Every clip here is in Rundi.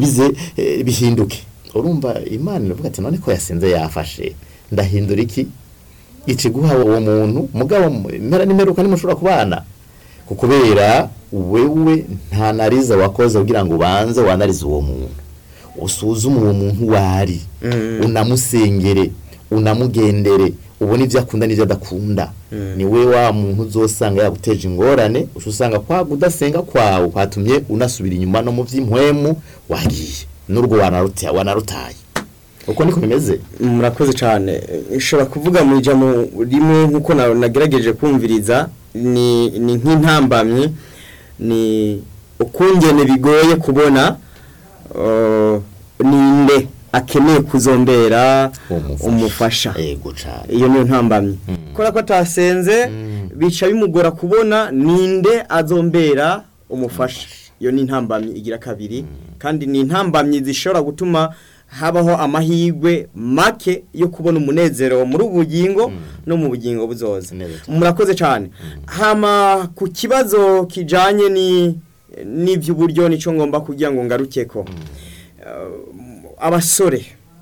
bize eh, bihinduke urumva imana iravuga ati none ko yasenze yafashe ndahindura iki ici guha uwo muntu mugabo mu- impera n'imeruka nimushobora kubana kukubera wewe nta nariza wakoze kugira ngo ubanze wanarize uwo muntu usuzume uwo muntu wari Mm. unamusengere unamugendere ubone ibyo akunda n'ibyo adakunda ni we wa muntu uzosanga yaguteje ingorane uca usanga kwa kudasenga kwawe kwatumye unasubira inyuma no mu by'impwemu wagiye n'urwo wanaruta- wanarutaye uko niko bimeze murakoze cyane nshobora kuvuga mu ijambo rimwe nk'uko na- nagerageje kumviriza ni ni nk'intambamyi ni ukungene bigoye kubona uh, ninde akeneye kuzombera umufasha yego cyane iyo niyo ntambamyi Mm. kubera ko atasenze Mm. bica bimugora kubona ninde azombera umufasha iyo ni intambamyi igira kabiri kandi ni intambamyi zishobora gutuma habaho amahirwe make yo kubona umunezero muri ubu bugingo no mu bugingo buzoza Neza cyane. murakoze cyane hama ku kibazo kijanye ni n'iby'uburyo nicyo ngomba kugira ngo ngarukeko Uh, abasore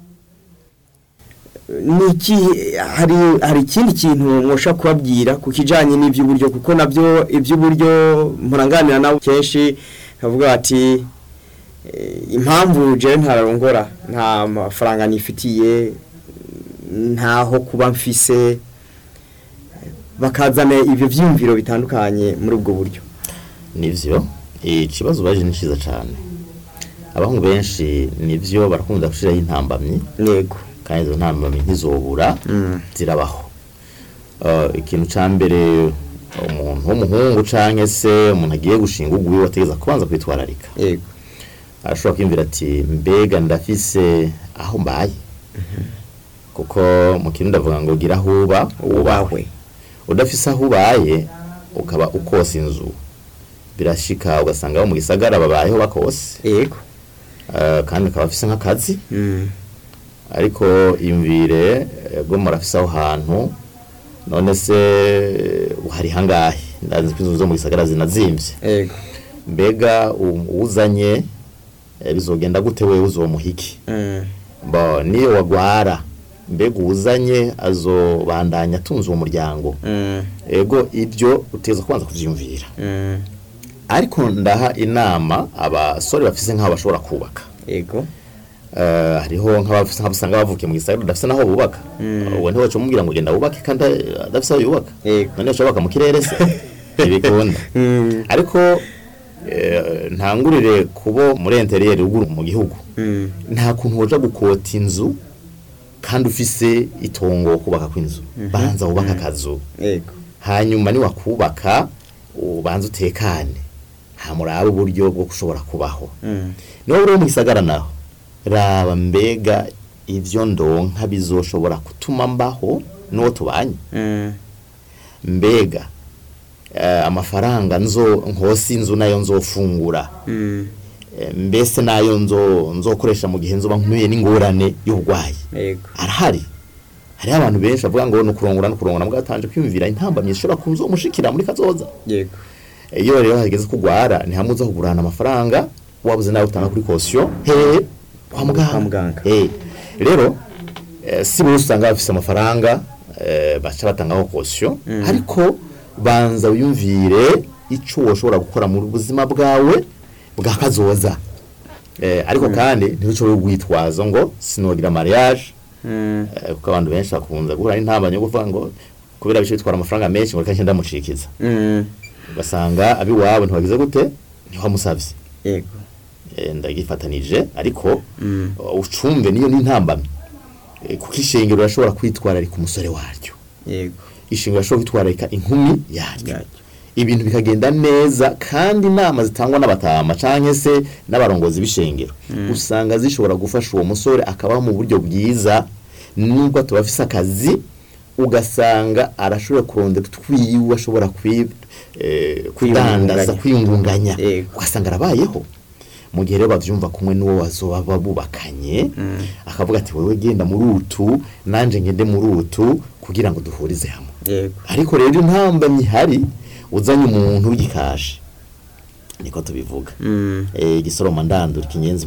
niki hari hari ikindi kintu mwosha kubabwira ku kijanye n'iby'uburyo kuko nabyo iby'uburyo muranganira nawe kenshi bavuga bati eh, impamvu je ntararongora nta mafaranga nifitiye ntaho kuba mfise bakazana ibyo vyiyumviro bitandukanye muri ubwo buryo nivyo ikibazo baje ni cyiza cyane abahungu benshi nivyo barakunda gushiraho intambamyi yego kandi izo ntambamyi ntizobura Mm. zirabaho Uh, ikintu ca mbere umuntu w'umuhungu canke se umuntu agiye gushinga ugwiwe ategeza kubanza kwitwararika yego arashobora kwiyumvira ati mbega ndafise aho mbaye kuko mu kintu ndavuga ngo gira aho uba ubahwe udafise aho ubaye ukaba ukosa inzu birashika ugasanga abo mu gisagara babayeho bakose yego uh, kandi akaba afise nk'akazi Mm. ariko imvire bwo murafise aho hantu none se hari hangahe ndazi ko inzu zo mu gisagara zinazimvye yego mbega u- uwuzanye eh, bizogenda gute wewe uzomuhiki Mm. bo niyo wagwara mbega uwuzanye azobandanya atunze uwo muryango Mm. ego ibyo uteza kubanza kuvyiyumvira Mm. ariko ndaha inama abasore bafise nk'aho bashobora kubaka yego Eh, hariho nk'abafise nk'abasanga bavukiye mu gisagara badafise n'aho bubaka Mm. uwo ntiwaca umubwira ngo genda wubake kandi adafise aho yubaka Yego. none ushobora mu kirere se ntibikunda Mm. ariko eh, ntangurire kubo muri interiyeri ruguru mu gihugu Mm. nta kuntu woja gukota inzu kandi ufise itongo wo kubaka kw'inzu banza wubaka akazu yego hanyuma niwakubaka ubanza utekane hamuraba uburyo bwo gushobora kubaho Mm. niba uri mu gisagara naho raba mbega ibyo ndonka bizoshobora gutuma mbaho n'uwo tubanye Mm. mbega eh, amafaranga nzo nkosi inzu nayo nzofungura Mm. Eh, mbese nayo nzo nzokoresha mu gihe nzoba nkuye n'ingorane y'uburwayi yego arahari hariho abantu benshi bavuga ngo ni ukurongora no kurongora mbwa batanje kwiyumvira intambamyi zishobora kuzomushikira muri kazoza yego iyo rero hageze kugwara ni hamwe uza kugurana amafaranga wabuze nawe utanga kuri kosiyo he kwa muganga Kwa muganga. Eh, rero eh, si buri usanga bafise amafaranga eh, baca batangaho kosiyo ariko banza wiyumvire ico woshobora gukora mu buzima bwawe bwa kazoza eh, ariko kandi ntidushobore kwitwaza ngo sinogira mariage Mm. eh, kuko abantu benshi bakunze guhura n'intambamyi yo kuvuga ngo kubera bice bitwara amafaranga menshi ngo reka ngenda mucikiza Mm. ugasanga abiwabo ntibagize gute ntiwamusabye yego Eh, ndagifatanije ariko Mm. uh, ucumve niyo n'intambamyi Eh, kuko ishengero rashobora kwitwararika umusore waryo yego ishengero rashobora kwitwararika inkumi yaryo Yaryo. ibintu bikagenda neza kandi inama zitangwa n'abatama canke se n'abarongozi b'ishengero usanga zishobora gufasha uwo musore akabaho mu buryo bwiza nubwo tuba afise akazi ugasanga arashobora kurondera utwiwe ashobora kwi, eh, kudandaza kwiyungunganya Yego. ugasanga arabayeho mu gihe rero bavyumva kumwe n'uwo bazoba bubakanye akavuga ati wewe genda muri utu nanje ngende muri utu kugira ngo duhurize hamwe yego ariko rero intambamyi ihari uzanye umuntu w'igikaje niko tubivuga Mm. eh igisoroma ndandura ikinyenzi makwako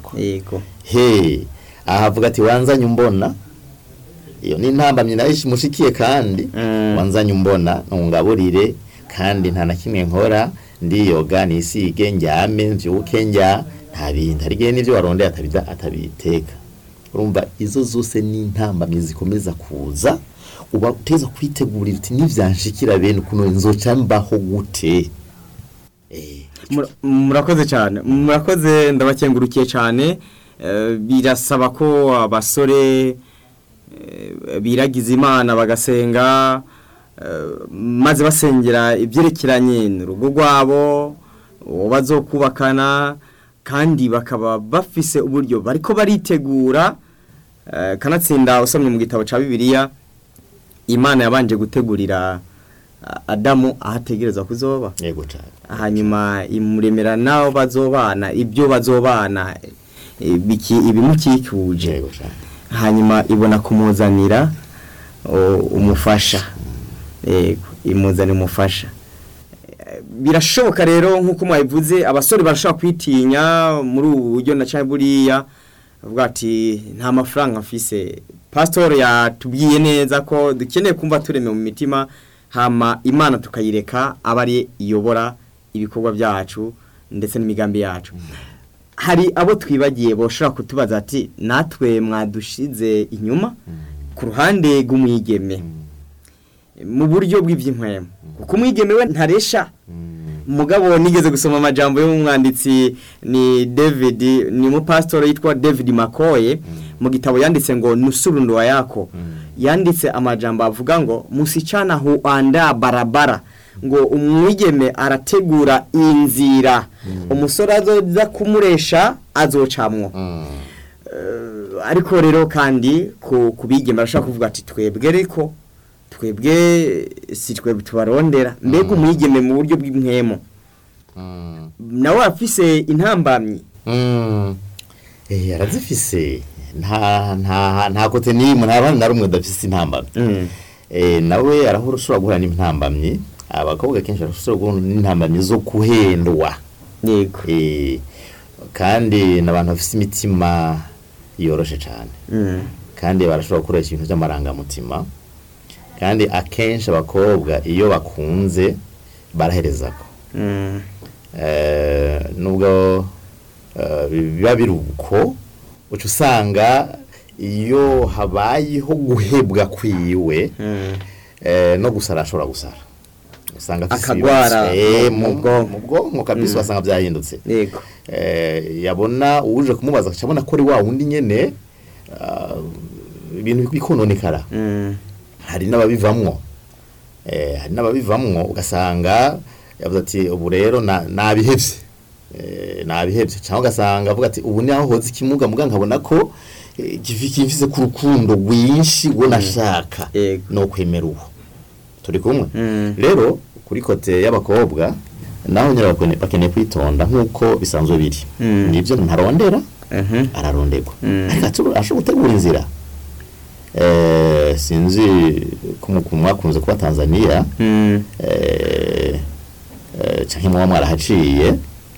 yako yego he ahavuga ati wanzanye umbona iyo ni intambamyi nayo mushikiye kandi Mm. wanzanye umbona ntungaburire kandi nta na kimwe nkora ndiyoga nisige njyame mvyuke njya nta bintu hari igihe n'ivyo warondeye atabida atabiteka urumva izo zose ni intambamyi zikomeza kuza uba uteza kwitegurira uti nivyanshikira bene ukuntu nzoca mbaho gute eh Mura- murakoze cyane murakoze ndabakengurukiye cyane Eh, birasaba ko abasore eh, biragiza imana bagasenga eh, maze basengera ibyerekeranye n'urugo rwabo uwo bazokubakana kandi bakaba bafise uburyo bariko baritegura eh, kanatsinda usomye mu gitabo cya bibiliya imana yabanje gutegurira ah, adamu aho ategereza kuzoba yego cyane hanyuma imuremera n'abo bazobana ibyo bazobana eh, biki- ibimukikuje yego cyane hanyuma ibona kumuzanira o, umufasha yego imuzanira umufasha Eh, birashoboka rero nk'uko mwabivuze abasore barashobora kwitinya muri ubu buryo na cyane buriya avuga ati nta mafaranga mfise pasitori yatubwiye neza ko dukeneye kumva tureme mu mitima hama imana tukayireka aba ari iyobora ibikorwa byacu ndetse n'imigambi yacu hari abo twibagiye boshobora kutubaza ati natwe mwadushize inyuma ku ruhande rw'umwigeme mu buryo bw'iby'inkwemo kuko umwigeme we ntaresha mugabo nigeze gusoma amajambo y'umwanditsi ni David ni umupasitori yitwa David Makoye mu gitabo yanditse ngo nusurundwa yako yanditse amajambo avuga ngo musichana huanda barabara ngo umwigeme arategura inzira umusore azoza kumuresha azocamwo Eh, ariko rero kandi ku kubigema barashaka kuvuga ati twebwe reko twebwe si twebwe tubarondera mbega umwigeme mu buryo bw'inkwemo nawe afise intambamyi Mm. Eh arazifise nta nta nta kote nimwe nta bandi na rumwe dafise intambamyi Mm. eh nawe arahura ushobora guhura n'intambamyi abakobwa kenshi barashobora guhura n'intambamyi zo kuhendwa yego eh kandi n'abantu bafise imitima yoroshe cyane Mm. kandi barashobora gukoresha ibintu by'amarangamutima kandi akenshi abakobwa iyo bakunze baraherezako Mm. Eh, nubwo eh, biba biri uko uca usanga iyo habayeho guhebwa kwiwe Mm. eh, no gusara ashobora gusara usanga afise Akagwara ibibazo. Eh, mu mu bwonko. mu bwonko kabisa Mm. wasanga byahindutse yego eh, yabona uje kumubaza akaca abona ko ari wa wundi nyene ah, ibintu bikononekara Mm. hari n'ababivamwo eh, hari n'ababivamwo ugasanga yavuze ati ubu rero na- nabihevye eh, nabihevye cyangwa ugasanga avuga ati ubu niho hoze ikimuga muga nkabona ko eh, kifi- kimfise ku rukundo rwinshi uwo nashaka Yego. no kwemera uwo turi kumwe Mm. rero kuri kote y'abakobwa naho nyine bakene- bakeneye kwitonda nk'uko bisanzwe biri Mm. nibyo ntarondera Mhm. araronderwa Mm. ariko atu- ashobora gutegura inzira Eh, sinzi ko mu- ku mwakunze kuba tanzania Mm. eh, eh, canke muba mwarahaciye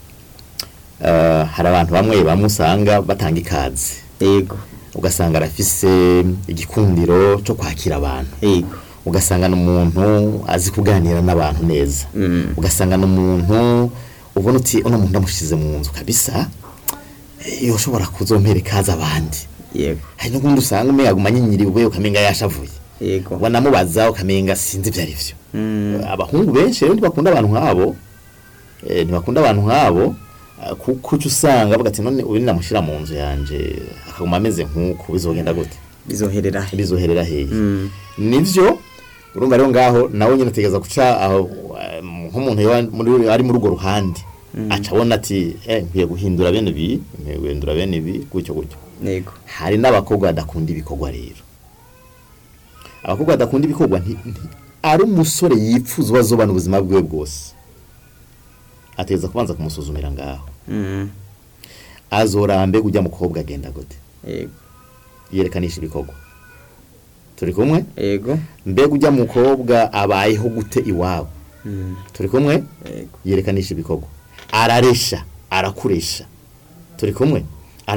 eh, hari abantu bamwe bamwe usanga batanga ikaze yego ugasanga arafise igikundiro cyo kwakira abantu yego ugasanga n'umuntu azi kuganira n'abantu neza Mm. ugasanga n'umuntu ubona uti uno muntu ndamushize mu nzu kabisa eh, yoshobora kuzompera ikaze abandi yego hari n'ubundi usanga umenga aguma anyinyiriwe ukamenga yashavuye yego wanamubaza ukamenga sinzi ibyo ari byo Mm. abahungu benshi rero ntibakunda abantu nk'abo eh, ntibakunda abantu nk'abo ah, kuko uca usanga bavuga ati none ubu namushyira mu nzu yanje akaguma ameze nk'uku bizogenda gute bizoherera he bizoherera hehe Mm. nivyo urumva rero ngaho nawe nyine ategereza guca aho eh, nk'umuntu yoba muri- ari muri urwo ruhande aca abona ati eh nkwiye guhindura bene ibi nkwiye guhindura bene ibi gutyo gutyo yego hari n'abakobwa badakunda ibikorwa rero abakobwa badakunda ibikorwa nti- nti- ari umusore yipfuza uwo azobana ubuzima bwiwe bwose ategereza kubanza kumusuzumira ngaho Mm. azorambe ujya mukobwa agenda gute yego yerekanisha ibikorwa turi kumwe yego mbega ujya mukobwa abayeho gute iwabo Mm. turi kumwe yego yerekanisha ibikorwa araresha arakuresha turi kumwe